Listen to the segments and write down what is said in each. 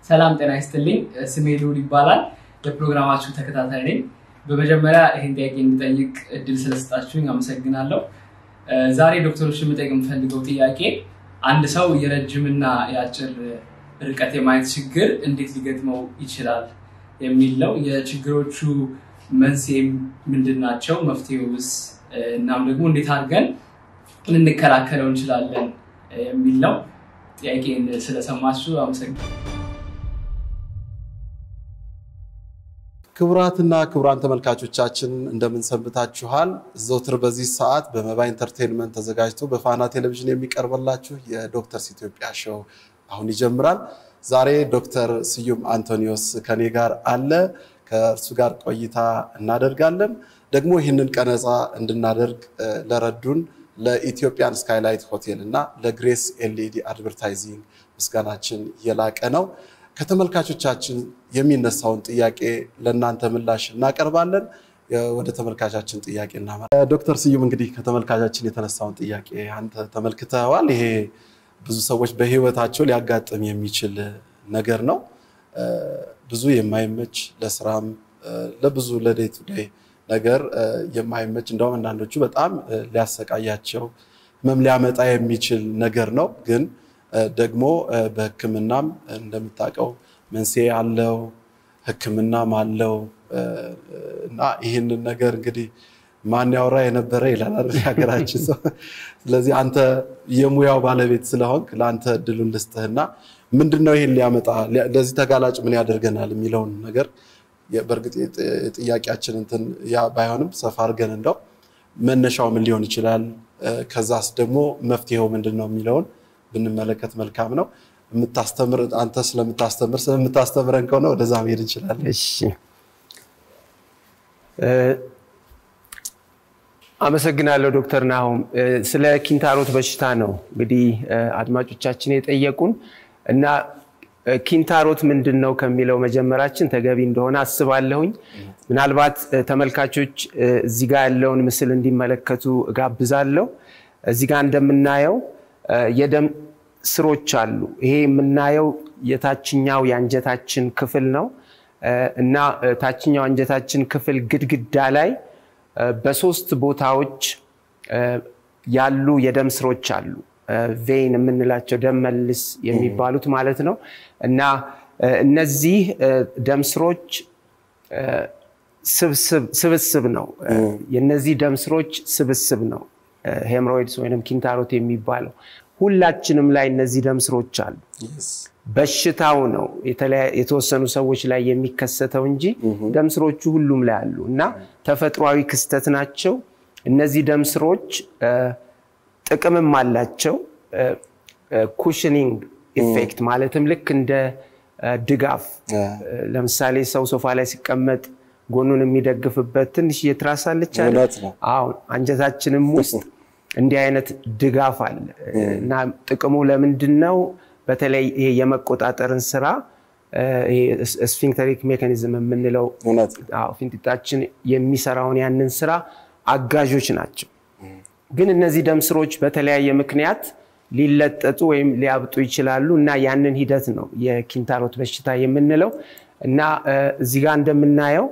ሰላም ጤና ይስጥልኝ። ስሜ ልዑል ይባላል። የፕሮግራማችሁ ተከታታይ ነኝ። በመጀመሪያ ይህን ጥያቄ እንድጠይቅ እድል ስለሰጣችሁኝ አመሰግናለሁ። ዛሬ ዶክተሮችን የምጠይቅ የምፈልገው ጥያቄ አንድ ሰው የረጅምና የአጭር ርቀት የማየት ችግር እንዴት ሊገጥመው ይችላል የሚል ነው። የችግሮቹ መንስኤ ምንድን ናቸው? መፍትሄውስ? እናም ደግሞ እንዴት አድርገን ልንከላከለው እንችላለን የሚል ነው። ጥያቄን ስለሰማችሁ አመሰግናለሁ። ክቡራትና ክቡራን ተመልካቾቻችን እንደምን ሰንብታችኋል? ዘውትር በዚህ ሰዓት በመባ ኢንተርቴንመንት ተዘጋጅቶ በፋና ቴሌቪዥን የሚቀርብላችሁ የዶክተርስ ኢትዮጵያ ሾው አሁን ይጀምራል። ዛሬ ዶክተር ስዩም አንቶኒዮስ ከኔ ጋር አለ። ከእርሱ ጋር ቆይታ እናደርጋለን። ደግሞ ይህንን ቀነፃ እንድናደርግ ለረዱን ለኢትዮጵያን ስካይላይት ሆቴል እና ለግሬስ ኤልኢዲ አድቨርታይዚንግ ምስጋናችን የላቀ ነው። ከተመልካቾቻችን የሚነሳውን ጥያቄ ለእናንተ ምላሽ እናቀርባለን። ወደ ተመልካቻችን ጥያቄ እናመራ። ዶክተር ስዩም እንግዲህ ከተመልካቻችን የተነሳውን ጥያቄ አንተ ተመልክተዋል። ይሄ ብዙ ሰዎች በህይወታቸው ሊያጋጥም የሚችል ነገር ነው። ብዙ የማይመች ለስራም ለብዙ ለዴይ ቱ ዴይ ነገር የማይመች እንደውም አንዳንዶቹ በጣም ሊያሰቃያቸው ህመም ሊያመጣ የሚችል ነገር ነው ግን ደግሞ በህክምናም እንደምታውቀው መንስኤ አለው፣ ህክምናም አለው እና ይህንን ነገር እንግዲህ ማን ያወራ የነበረ ይላል ሀገራችን ሰው። ስለዚህ አንተ የሙያው ባለቤት ስለሆንክ ለአንተ እድሉን ልስጥህና ምንድነው ይህን ሊያመጣ ለዚህ ተጋላጭ ምን ያደርገናል የሚለውን ነገር በእርግጥ የጥያቄያችን እንትን ያ ባይሆንም ሰፋ አድርገን እንደው መነሻው ምን ሊሆን ይችላል፣ ከዛስ ደግሞ መፍትሄው ምንድን ነው የሚለውን ብንመለከት መልካም ነው። የምታስተምር አንተ ስለምታስተምር ስለምታስተምረን ከሆነ ወደዛ መሄድ እንችላለን። እሺ፣ አመሰግናለሁ ዶክተር ናሁም። ስለ ኪንታሮት በሽታ ነው እንግዲህ አድማጮቻችን የጠየቁን እና ኪንታሮት ምንድን ነው ከሚለው መጀመራችን ተገቢ እንደሆነ አስባለሁኝ። ምናልባት ተመልካቾች እዚህ ጋር ያለውን ምስል እንዲመለከቱ እጋብዛለሁ። እዚህ ጋር እንደምናየው የደም ስሮች አሉ። ይሄ የምናየው የታችኛው የአንጀታችን ክፍል ነው እና ታችኛው አንጀታችን ክፍል ግድግዳ ላይ በሶስት ቦታዎች ያሉ የደም ስሮች አሉ። ቬይን የምንላቸው ደም መልስ የሚባሉት ማለት ነው እና እነዚህ ደም ስሮች ስብስብ ነው። የነዚህ ደም ስሮች ስብስብ ነው ሄምሮይድስ ወይም ኪንታሮት የሚባለው ሁላችንም ላይ እነዚህ ደም ስሮች አሉ። በሽታው ነው የተወሰኑ ሰዎች ላይ የሚከሰተው እንጂ ደም ስሮቹ ሁሉም ላይ አሉ እና ተፈጥሯዊ ክስተት ናቸው። እነዚህ ደም ስሮች ጥቅምም አላቸው። ኩሽኒንግ ኢፌክት ማለትም ልክ እንደ ድጋፍ ለምሳሌ ሰው ሶፋ ላይ ሲቀመጥ ጎኑን የሚደግፍበት ትንሽ የትራስ አለች አሁን አንጀታችንም ውስጥ እንዲህ አይነት ድጋፍ አለ እና ጥቅሙ ለምንድን ነው? በተለይ ይሄ የመቆጣጠርን ስራ ስፊንክተሪክ ሜካኒዝም የምንለው ፊንጢጣችን የሚሰራውን ያንን ስራ አጋዦች ናቸው። ግን እነዚህ ደም ስሮች በተለያየ ምክንያት ሊለጠጡ ወይም ሊያብጡ ይችላሉ እና ያንን ሂደት ነው የኪንታሮት በሽታ የምንለው እና እዚህ ጋር እንደምናየው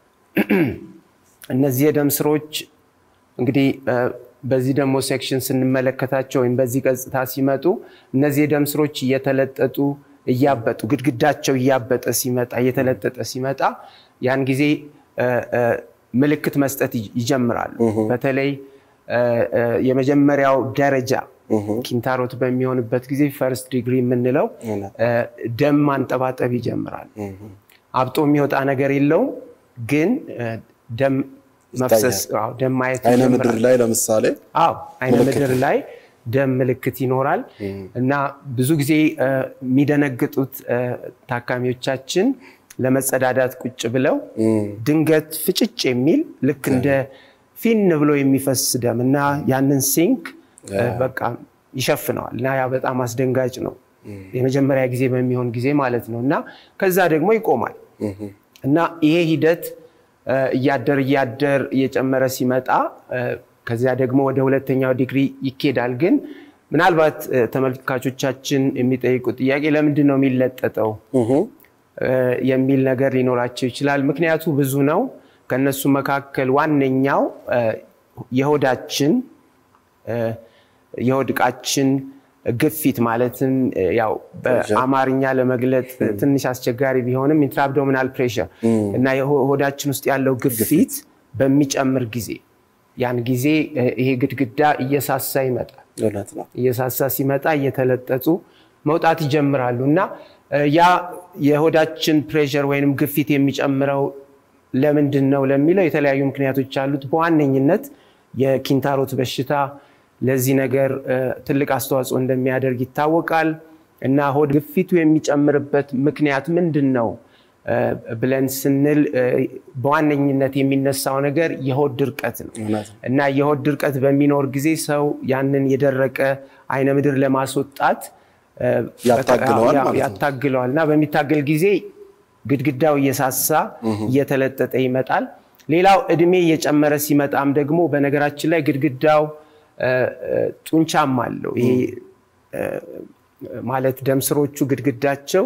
እነዚህ የደም ስሮች እንግዲህ በዚህ ደግሞ ሴክሽን ስንመለከታቸው ወይም በዚህ ገጽታ ሲመጡ እነዚህ የደም ስሮች እየተለጠጡ እያበጡ ግድግዳቸው እያበጠ ሲመጣ እየተለጠጠ ሲመጣ ያን ጊዜ ምልክት መስጠት ይጀምራሉ። በተለይ የመጀመሪያው ደረጃ ኪንታሮት በሚሆንበት ጊዜ ፈርስት ዲግሪ የምንለው ደም ማንጠባጠብ ይጀምራል። አብጦ የሚወጣ ነገር የለውም፣ ግን ደም መፍሰስ ደም ማየት አይነ ምድር ላይ ለምሳሌ አዎ አይነ ምድር ላይ ደም ምልክት ይኖራል እና ብዙ ጊዜ የሚደነግጡት ታካሚዎቻችን ለመጸዳዳት ቁጭ ብለው ድንገት ፍጭጭ የሚል ልክ እንደ ፊን ብሎ የሚፈስ ደም እና ያንን ሲንክ በቃ ይሸፍነዋል እና ያ በጣም አስደንጋጭ ነው። የመጀመሪያ ጊዜ በሚሆን ጊዜ ማለት ነው እና ከዛ ደግሞ ይቆማል እና ይሄ ሂደት እያደር እያደር እየጨመረ ሲመጣ ከዚያ ደግሞ ወደ ሁለተኛው ዲግሪ ይኬዳል። ግን ምናልባት ተመልካቾቻችን የሚጠይቁት ጥያቄ ለምንድን ነው የሚለጠጠው የሚል ነገር ሊኖራቸው ይችላል። ምክንያቱ ብዙ ነው። ከነሱ መካከል ዋነኛው የሆዳችን የሆድ ዕቃችን ግፊት ማለትም ያው በአማርኛ ለመግለጥ ትንሽ አስቸጋሪ ቢሆንም ኢንትራአብዶሚናል ፕሬሸር እና ሆዳችን ውስጥ ያለው ግፊት በሚጨምር ጊዜ ያን ጊዜ ይሄ ግድግዳ እየሳሳ ይመጣል። እየሳሳ ሲመጣ እየተለጠጡ መውጣት ይጀምራሉ እና ያ የሆዳችን ፕሬሸር ወይንም ግፊት የሚጨምረው ለምንድን ነው ለሚለው የተለያዩ ምክንያቶች አሉት። በዋነኝነት የኪንታሮት በሽታ ለዚህ ነገር ትልቅ አስተዋጽኦ እንደሚያደርግ ይታወቃል እና ሆድ ግፊቱ የሚጨምርበት ምክንያት ምንድን ነው ብለን ስንል በዋነኝነት የሚነሳው ነገር የሆድ ድርቀት ነው እና የሆድ ድርቀት በሚኖር ጊዜ ሰው ያንን የደረቀ አይነ ምድር ለማስወጣት ያታግለዋል እና በሚታገል ጊዜ ግድግዳው እየሳሳ እየተለጠጠ ይመጣል። ሌላው እድሜ እየጨመረ ሲመጣም ደግሞ በነገራችን ላይ ግድግዳው ጡንቻም አለው። ይሄ ማለት ደም ስሮቹ ግድግዳቸው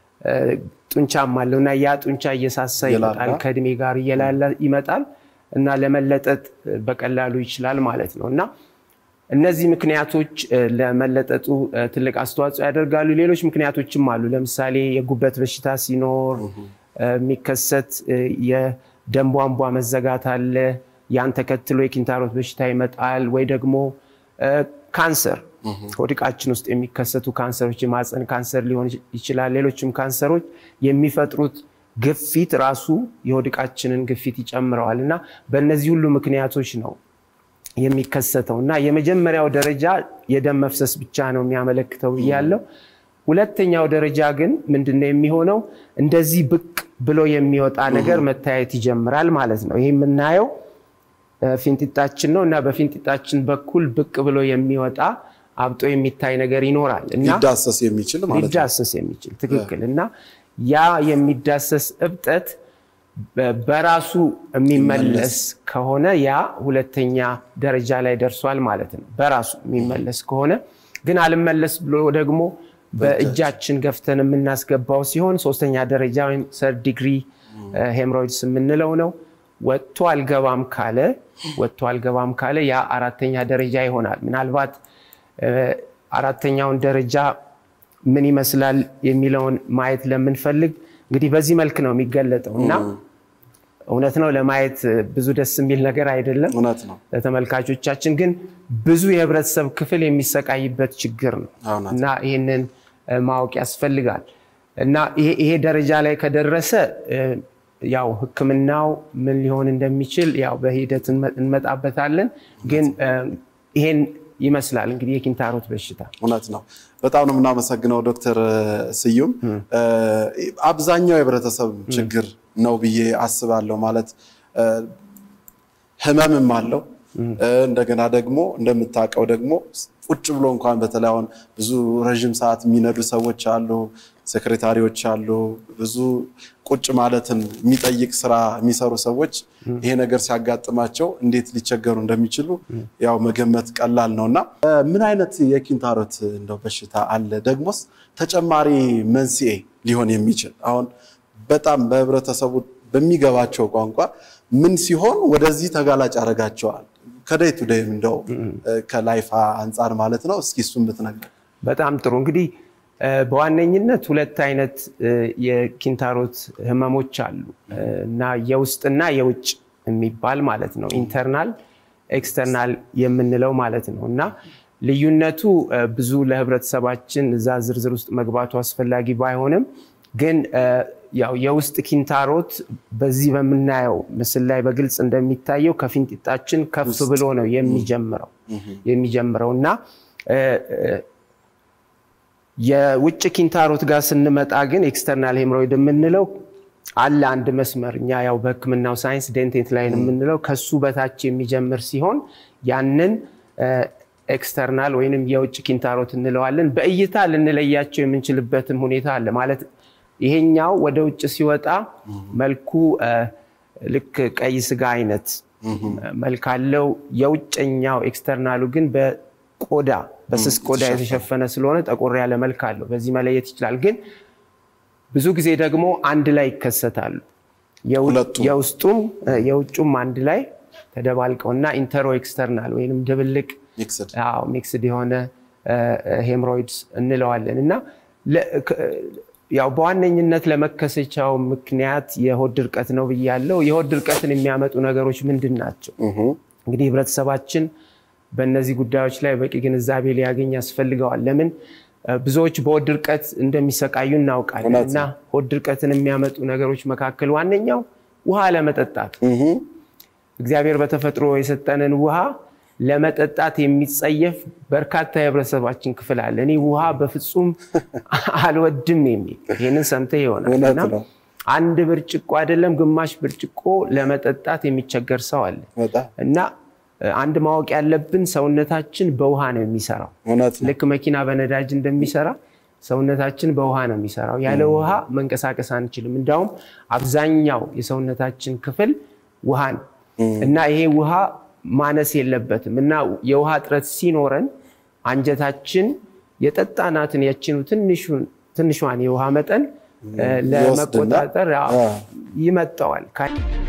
ጡንቻም አለው እና ያ ጡንቻ እየሳሳ ይመጣል፣ ከእድሜ ጋር እየላላ ይመጣል እና ለመለጠጥ በቀላሉ ይችላል ማለት ነው እና እነዚህ ምክንያቶች ለመለጠጡ ትልቅ አስተዋጽኦ ያደርጋሉ። ሌሎች ምክንያቶችም አሉ። ለምሳሌ የጉበት በሽታ ሲኖር የሚከሰት የደም ቧንቧ መዘጋት አለ። ያን ተከትሎ የኪንታሮት በሽታ ይመጣል። ወይ ደግሞ ካንሰር፣ ሆድ ዕቃችን ውስጥ የሚከሰቱ ካንሰሮች የማፀን ካንሰር ሊሆን ይችላል። ሌሎችም ካንሰሮች የሚፈጥሩት ግፊት ራሱ የሆድ ዕቃችንን ግፊት ይጨምረዋል እና በእነዚህ ሁሉ ምክንያቶች ነው የሚከሰተው እና የመጀመሪያው ደረጃ የደም መፍሰስ ብቻ ነው የሚያመለክተው ብያለው። ሁለተኛው ደረጃ ግን ምንድነው የሚሆነው? እንደዚህ ብቅ ብሎ የሚወጣ ነገር መታየት ይጀምራል ማለት ነው። ይህ የምናየው ፊንጢጣችን ነው እና በፊንጢጣችን በኩል ብቅ ብሎ የሚወጣ አብጦ የሚታይ ነገር ይኖራል እና ሊዳሰስ የሚችል ማለት ነው። ሊዳሰስ የሚችል ትክክል። እና ያ የሚዳሰስ እብጠት በራሱ የሚመለስ ከሆነ ያ ሁለተኛ ደረጃ ላይ ደርሷል ማለት ነው። በራሱ የሚመለስ ከሆነ ግን አልመለስ ብሎ ደግሞ በእጃችን ገፍተን የምናስገባው ሲሆን ሶስተኛ ደረጃ ወይም ሰርድ ዲግሪ ሄምሮይድስ የምንለው ነው። ወጥቶ አልገባም ካለ ወጥቶ አልገባም ካለ ያ አራተኛ ደረጃ ይሆናል። ምናልባት አራተኛውን ደረጃ ምን ይመስላል የሚለውን ማየት ለምንፈልግ እንግዲህ በዚህ መልክ ነው የሚገለጠው እና እውነት ነው ለማየት ብዙ ደስ የሚል ነገር አይደለም። እውነት ነው። ለተመልካቾቻችን ግን ብዙ የህብረተሰብ ክፍል የሚሰቃይበት ችግር ነው እውነት እና ይህንን ማወቅ ያስፈልጋል እና ይሄ ደረጃ ላይ ከደረሰ ያው ሕክምናው ምን ሊሆን እንደሚችል ያው በሂደት እንመጣበታለን። ግን ይሄን ይመስላል እንግዲህ የኪንታሮት በሽታ። እውነት ነው። በጣም ነው የምናመሰግነው ዶክተር ስዩም። አብዛኛው የህብረተሰብ ችግር ነው ብዬ አስባለሁ። ማለት ህመምም አለው እንደገና ደግሞ እንደምታውቀው ደግሞ ቁጭ ብሎ እንኳን በተለይ አሁን ብዙ ረዥም ሰዓት የሚነዱ ሰዎች አሉ፣ ሴክሬታሪዎች አሉ፣ ብዙ ቁጭ ማለትን የሚጠይቅ ስራ የሚሰሩ ሰዎች ይሄ ነገር ሲያጋጥማቸው እንዴት ሊቸገሩ እንደሚችሉ ያው መገመት ቀላል ነው እና ምን አይነት የኪንታሮት እንደው በሽታ አለ? ደግሞስ ተጨማሪ መንስኤ ሊሆን የሚችል አሁን በጣም በህብረተሰቡ በሚገባቸው ቋንቋ ምን ሲሆን ወደዚህ ተጋላጭ ያደርጋቸዋል? ከደይ ቱ ደይ እንደው ከላይፋ አንጻር ማለት ነው። እስኪ እሱን ብትነግረን። በጣም ጥሩ እንግዲህ በዋነኝነት ሁለት አይነት የኪንታሮት ህመሞች አሉ እና የውስጥና የውጭ የሚባል ማለት ነው። ኢንተርናል ኤክስተርናል የምንለው ማለት ነው እና ልዩነቱ ብዙ ለህብረተሰባችን እዛ ዝርዝር ውስጥ መግባቱ አስፈላጊ ባይሆንም ግን ያው የውስጥ ኪንታሮት በዚህ በምናየው ምስል ላይ በግልጽ እንደሚታየው ከፊንጢጣችን ከፍ ብሎ ነው የሚጀምረው የሚጀምረው እና የውጭ ኪንታሮት ጋር ስንመጣ ግን ኤክስተርናል ሄምሮይድ የምንለው አለ አንድ መስመር እኛ ያው በህክምናው ሳይንስ ዴንቴት ላይን የምንለው ከሱ በታች የሚጀምር ሲሆን ያንን ኤክስተርናል ወይንም የውጭ ኪንታሮት እንለዋለን። በእይታ ልንለያቸው የምንችልበትም ሁኔታ አለ ማለት ይሄኛው ወደ ውጭ ሲወጣ መልኩ ልክ ቀይ ስጋ አይነት መልክ አለው። የውጨኛው ኤክስተርናሉ ግን ቆዳ በስስ ቆዳ የተሸፈነ። የተሸፈነ ስለሆነ ጠቆር ያለ መልክ አለው። በዚህ መለየት ይችላል። ግን ብዙ ጊዜ ደግሞ አንድ ላይ ይከሰታሉ። የው- ሁለቱም። የውስጡም እ፣ የውጩም አንድ ላይ ተደባልቀው እና ኢንተሮ ኤክስተርናል ወይም ድብልቅ ሚክስድ አዎ ሚክስድ የሆነ ሄምሮይድስ እንለዋለን እና ለ- ከ- ያው በዋነኝነት ለመከሰቻው ምክንያት የሆድ ድርቀት ነው ብያለው። የሆድ ድርቀትን የሚያመጡ ነገሮች ምንድን ናቸው? እንግዲህ ህብረተሰባችን በእነዚህ ጉዳዮች ላይ በቂ ግንዛቤ ሊያገኝ ያስፈልገዋል። ለምን እ፣ ብዙዎች በሆድ ድርቀት እንደሚሰቃዩ እናውቃለን እውነት እና ሆድ ድርቀትን የሚያመጡ ነገሮች መካከል ዋነኛው ውሃ ለመጠጣት እግዚአብሔር በተፈጥሮ የሰጠንን ውሃ ለመጠጣት የሚጸየፍ በርካታ የህብረተሰባችን ክፍል አለ። እኔ ውሃ በፍጹም አልወድም የሚል ይህንን ሰምተህ ይሆናል እውነት እና ነው። አንድ ብርጭቆ አይደለም ግማሽ ብርጭቆ ለመጠጣት የሚቸገር ሰው አለ በጣም እና እ፣ አንድ ማወቅ ያለብን ሰውነታችን በውሃ ነው የሚሰራው። እውነት ነው። ልክ መኪና በነዳጅ እንደሚሰራ ሰውነታችን በውሃ ነው የሚሰራው። ያለ ውሃ መንቀሳቀስ አንችልም። እንዲያውም አብዛኛው የሰውነታችን ክፍል ውሃ ነው እና ይሄ ውሃ ማነስ የለበትም እና የውሃ እጥረት ሲኖረን አንጀታችን የጠጣናትን ያችኑ ትንሹን- ትንሿን የውሃ መጠን እ፣ ይወስድና፣ ለመቆጣጠር አዎ፣ አዎ። ይመጠዋል።